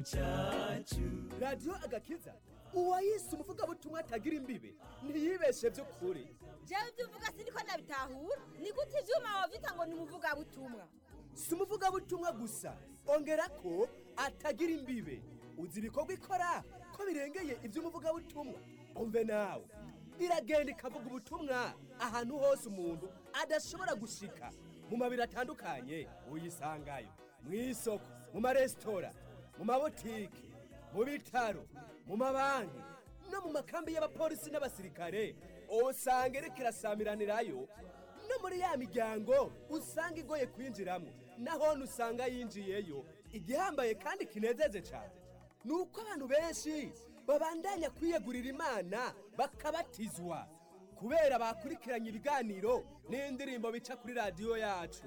cyacu radiyo agakiza uwayise umuvugabutumwa atagira imbibe ntiyibeshe by'ukuri jewe ibyo uvuga siniko ndabitahura ni gute ivyuma wavyita ngo ni umuvugabutumwa si umuvugabutumwa gusa ongera ko atagira imbibe uzi ibikorwa ikora ko birengeye iby'umuvugabutumwa umve nawe iragenda ikavuga ubutumwa ahantu hose umuntu adashobora gushika mu mabiri atandukanye uyisangayo mu isoko mu maresitora mu mabotike mu bitaro mu mabanki no mu makambi y'abapolisi n'abasirikare usanga iriko irasamiranirayo no muri ya miryango usanga igoye kwinjiramo naho usanga yinjiyeyo igihambaye kandi kinezeje cyane ni uko abantu benshi babandanya kwiyegurira imana bakabatizwa kubera bakurikiranye ibiganiro n'indirimbo bica kuri radiyo yacu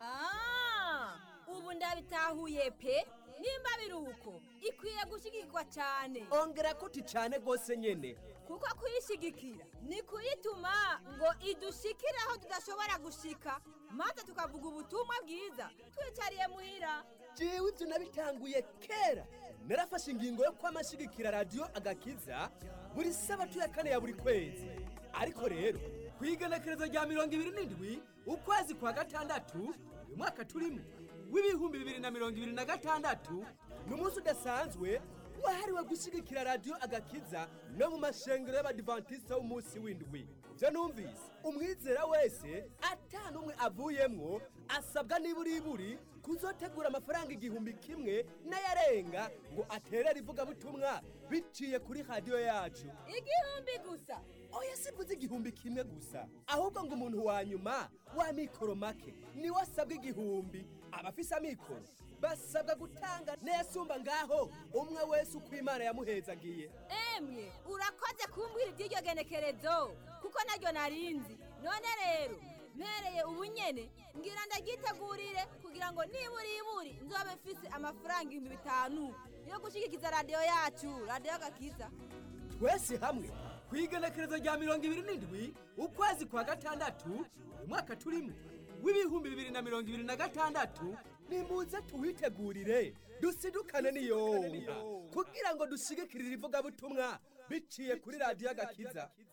Ah, ubu ndabitahuye pe nimba biri uko ikwiye gushigikirwa cyane ongera kuti cyane rwose nyine kuko kuyishigikira ni kuyituma ngo idushikire aho tudashobora gushika maze tukavuga ubutumwa bwiza twicariye muhira jewe ibyo nabitanguye kera narafashe ingingo yo kwamashigikira radiyo agakiza buri sabatu ya kane ya buri kwezi ariko rero ku igenekerezo rya mirongo ibiri n'indwi ukwezi kwa gatandatu uyu mwaka turimo w'ibihumbi bibiri na mirongo ibiri na gatandatu ni umunsi udasanzwe wahariwe gushyigikira radiyo agakiza no mu mashengero y'abadivantisita w'umunsi w'indwi ibyo numvise umwizera wese atanu umwe avuyemwo asabwa niburiburi kuzotegura amafaranga igihumbi kimwe n'ayarenga ngo aterere ivugabutumwa biciye kuri radiyo yacu igihumbi gusa oya sivuze igihumbi kimwe gusa ahubwo ngo umuntu wa nyuma wa mikoro make niwe asabwa igihumbi abafise amikoro basabwa gutanga n'ayasumba ngaho umwe wese uko imana yamuhezagiye emwe urakoze kumbwira iby'iryo genekerezo kuko naryo narinzi none rero mpereye ubu nyene ngira ndagitegurire kugira ngo nibura iburi nzobe mfise amafaranga ibihumbi bitanu yo gushigikiza radiyo yacu radiyo gakiza twese hamwe ku igenekerezo rya mirongo ibiri n'indwi ukwezi kwa gatandatu uyu mwaka turimo w'ibihumbi bibiri na mirongo ibiri na gatandatu nimuze tuwitegurire dusidukane n'iyonka kugira ngo dushigikirire ivugabutumwa biciye kuri radiyo agakiza